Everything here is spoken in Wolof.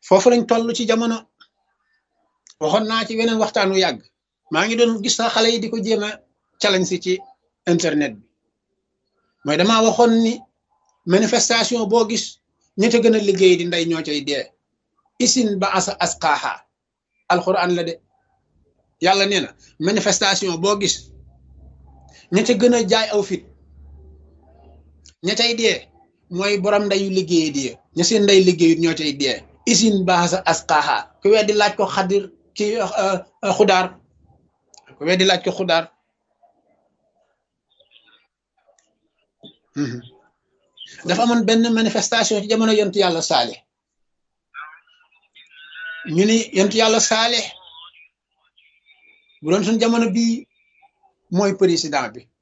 foofu lañ toll ci jamono waxoon naa ci weneen waxtaan wu yàgg maa ngi doon gis sax xale yi di ko jéem a challenge si ci internet bi mooy damaa waxoon ni manifestation boo gis ñi te gën a liggéey di ndey ñoo cay dee isin ba asa asqaaha alquran la de yàlla nee na manifestation boo gis ña ca gën a jaay aw fit ña cay dee mooy borom ndeyu liggéey di ña seen ndey liggéeyut ñoo cay dee isin ba asa asqaaha ku weddi laaj ko xadir ki xudaar ku weddi laaj ko xudaar dafa amoon benn manifestation ci jamono yontu yàlla saale ñu ni yontu yàlla saale bu doon suñ jamono bii mooy président bi